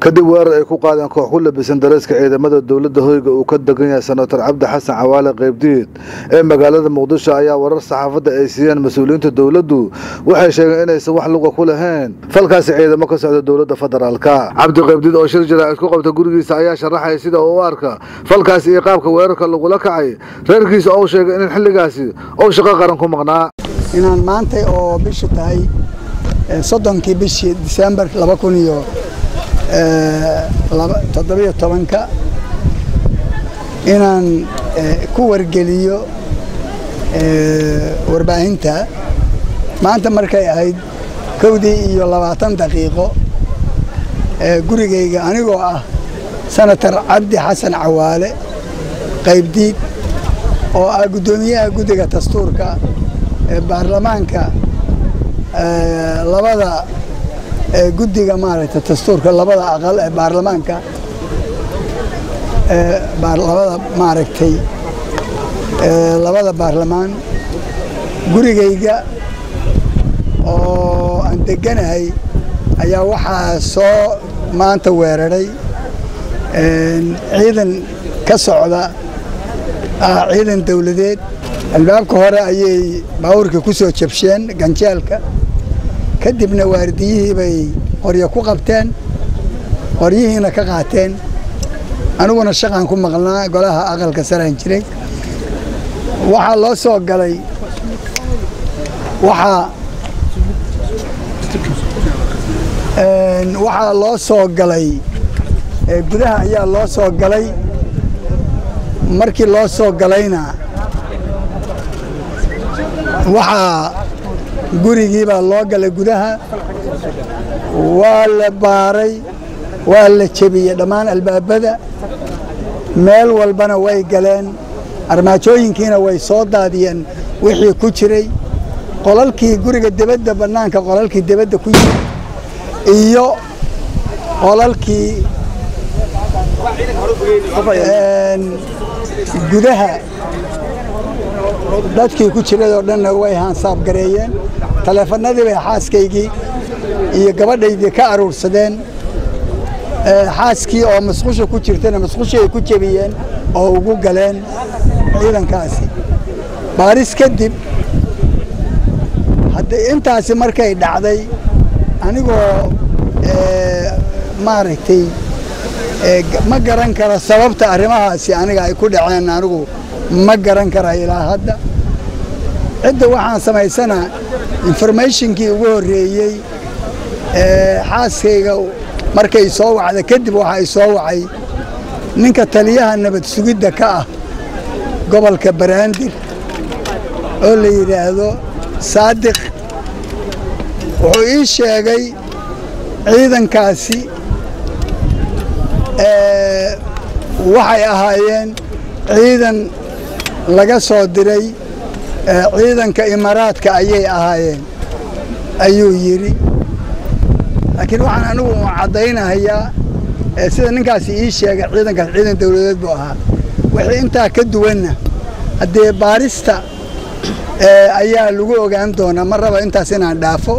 kadib weerar ay ku qaadeen koox ku labisan dareeska ciidamada dowladda hoyga uu ka degan yahay senator cabdi xasan cawaale qaybdiid ee magaalada muqdisho ayaa warar saxaafadda ay siiyeen mas-uuliyiinta dowladdu waxay sheegeen inaysan wax luga ku lahayn falkaasi ciidamo ka socda dowladda federaalka cabdi qaybdiid oo shir jaraa'id ku qabta gurigiisa ayaa sharaxaya sida uu u arka falkaasi iyo qaabka weerarka lagula kacay reerkiisa oo sheegay in xilligaasi uu shaqo qaran ku maqnaa inaan maanta oo bishu tahay soddonkii bishii disembar laba kun iyo toddobiyo tobanka inaan ku wargeliyo warbaahinta maanta markay ahayd kowdii iyo labaatan daqiiqo gurigayga anigoo ah senator cabdi xasan cawaale qaybdiid oo ah guddoomiyaha guddiga dastuurka ee baarlamaanka labada guddiga maaragtay dastuurka labada aqal ee baarlamaanka labada maaragtay labada baarlamaan gurigayga oo aan deganahay ayaa waxaa soo maanta weeraray ciidan ka socda ciidan dawladeed albaabka hore ayay baabuurka ku soo jabsheen ganjeelka kadibna waardiyihii bay qoryo ku qabteen qoryihiina ka qaateen aniguna shaqaan ku maqnaa golaha aqalka saraan jiray waxaa loo soo galay waxaa waxaa loo soo galay gudaha ayaa loo soo galay markii loo soo galayna waxaa gurigii baa loo galay gudaha waa la baaray waa la jebiyey dhammaan albaabada meel walbana way galeen armaajooyinkiina way soo daadiyeen wixii ku jiray qolalkii guriga debadda bannaanka qolalkii debadda ku yiri iyo qolalkii gudaha dadkii ku jiray oo dhanna way haansaabgareeyeen taleefannadii bay xaaskaygii iyo gabadhaydii ka aruursadeen xaaskii oo masqusha ku jirtana masqushii ay ku jebiyeen oo ugu galeen ciidankaasi baaris kadib hadda intaasi markay dhacday anigoo maaragtay ma garan karo sababta arrimahaasi aniga ay ku dhaceen anigu ma garan kara ilaa hadda cidda waxaan samaysanaa informationkii ugu horreeyey xaaskayga markay soo wacda kadib waxa ay soo wacay ninka taliyaha nabad sugidda ka ah gobolka baraandir oo la yidhaahdo saadiq wuxuu ii sheegay ciidankaasi waxay ahaayeen ciidan laga soo diray ciidanka imaaraadka ayay ahaayeen ayuu yidhi laakiin waxaan anigu caddaynahayaa sida ninkaasi ii sheegay ciidankaas ciidan dawladeed buu ahaa wixii intaa ka duwanna haddee baarista ayaa lagu ogaan doonaa ma raba intaas inaan dhaafo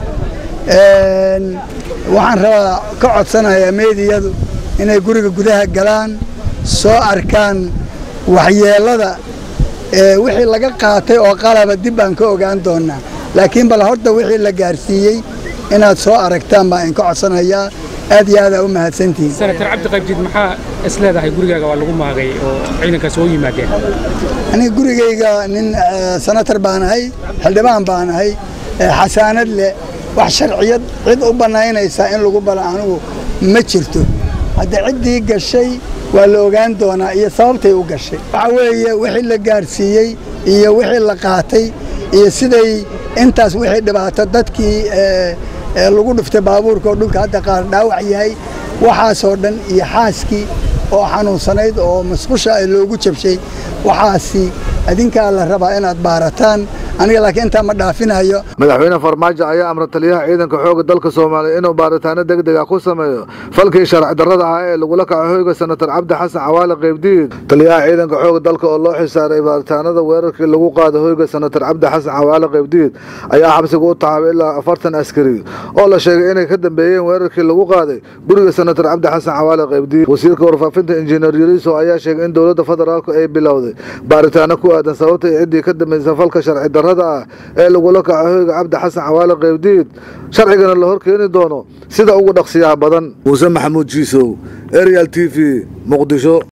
waxaan rabaa ka codsanayaa meediyadu inay guriga gudaha galaan soo arkaan waxyeellada wixii laga qaatay oo qalaba dib baan ka ogaan doonaa laakiin bal horta wixii la gaarsiiyey inaad soo aragtaan baa in ka codsanayaa aad iyo aadaa u mahadsantihiin senator cabdi qaybdiid maxaa is leedahay gurigaaga waa lagu maagay oo ciidankaas oo yimaadeen aniga gurigayga nin senator baan ahay xildhibaan baan ahay xasaanad leh wax sharciyad cid u bannaynaysaa in lagu bala anigu ma jirto hadda ciddii gashay waa la ogaan doonaa iyo sababtay u gashay waxaa weeye wixii la gaarsiiyey iyo wixii la qaatay iyo siday intaas wixii dhibaato dadkii lagu dhuftay baabuurka oo dhulka hadda qaar dhaawac yahay waxaasoo dhan iyo xaaskii oo xanuunsanayd oo masqusha loogu jabshay waxaasi adinkaa la rabaa inaad baarataan aniga laakiin intaa ma dhaafinayo madaxweyne farmaajo ayaa amra taliyaha ciidanka xooga dalka soomaaliya inuu baaritaano degdeg ah ku sameeyo falkii sharci darrada ah ee lagula kaco hoyga senator cabdi xasan cawaale qaybdiid taliyaha ciidanka xooga dalka oo loo xisaaray baaritaanada weerarkii lagu qaaday hoyga senator cabdi xasan cawaale qaybdiid ayaa xabsiga u taxaabay ilaa afartan askari oo la sheegay inay ka dambeeyeen weerarkii lagu qaaday guriga senator cabdi xasan cawaale qaybdiid wasiirka warfaafinta injineer yariso ayaa sheegay in dowladda federaalku ay bilowday baaritaano ku aadan sababta iyo ciddii ka dambaysa falka sharci darrada ah ee lagula kaco hoyga cabdi xasan cawaale qaybdiid sharcigana la hor keeni doono sida ugu dhaqsiyaha badan muuse maxamuud jiisow arial t v muqdisho